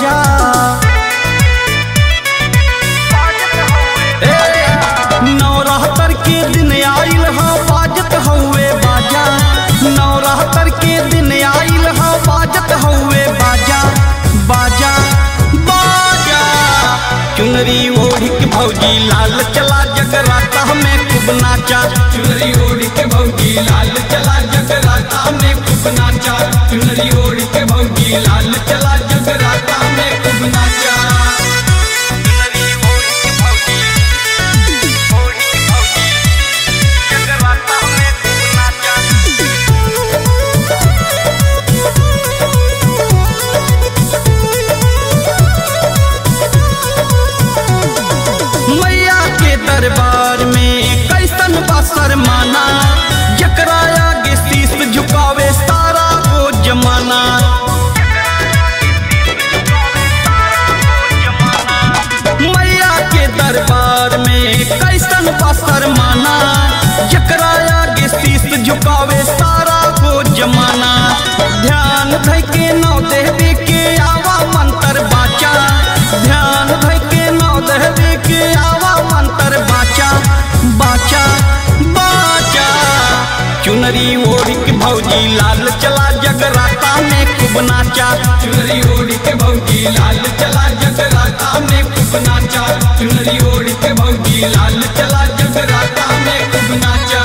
बाजा ए, नवरात्र के दिन आइल हा बाजत हउए बाजा नवरात्र के दिन आइल हा बाजत हउए बाजा बाजा बाजा चुनरी ओढ़ी के भौजी लाल चला जगराता में खूब नाचा चुनरी ओढ़ के भौजी लाल चला जगराता में खूब नाचा चुनरी ओढ़ के भौजी लाल चला जगराता में खूब नाचा चुनरी ओढ़ी के भौजी ओढ़ी के भौजी जगराता में खूब नाचा मैया के दरबार में कैसन बसर माना जकरा आगे शीश झुकावे सारा वो जमाना मैया के दरबार में कैसन बसर माना जकरा आगे शीश झुकावे सारा वो जमाना ध्यान धै के नौ देवी के आवा मंत्र बाचा ध्यान धै के नौ देवी के आवा मंत्र बाचा बाचा बाचा चुनरी ओढ़ी के भौजी लाल चला जगराता में खूब नाचा चुनरी ओढ़ के भौजी लाल चला जगराता में खूब नाचा चुनरी ओढ़ के भौजी लाल चला जगराता में खूब नाचा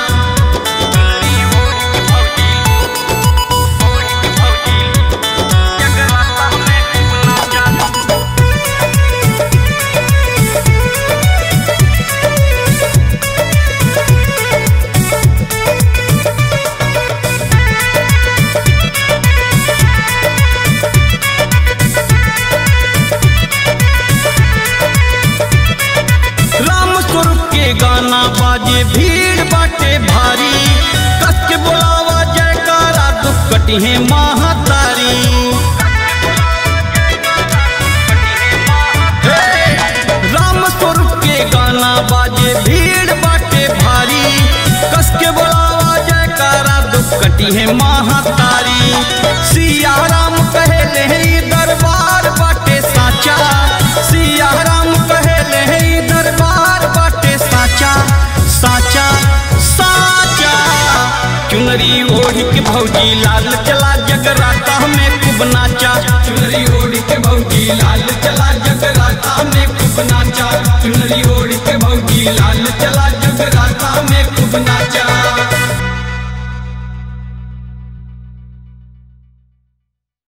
राम स्वरूप के गाना बाजे भीड़ बाटे भारी कस के बोलावा जयकारा दुख कटी है महातारी हे! राम स्वरूप के गाना बाजे भीड़ बाटे भारी कस के बोलावा जयकारा दुख कटी है महातारी सिया राम कहे ले ई दरबार बाटे साचा सिया राम कहे ले ई दरबार बाटे साचा साचा साचा चुनरी ओढ़ी के भौजी लाल चला जगराता में खूब नाचा चुनरी ओढ़ के भौजी लाल चला जगराता में खूब नाचा चुनरी ओढ़ के भौजी लाल चला जगराता में खूब नाचा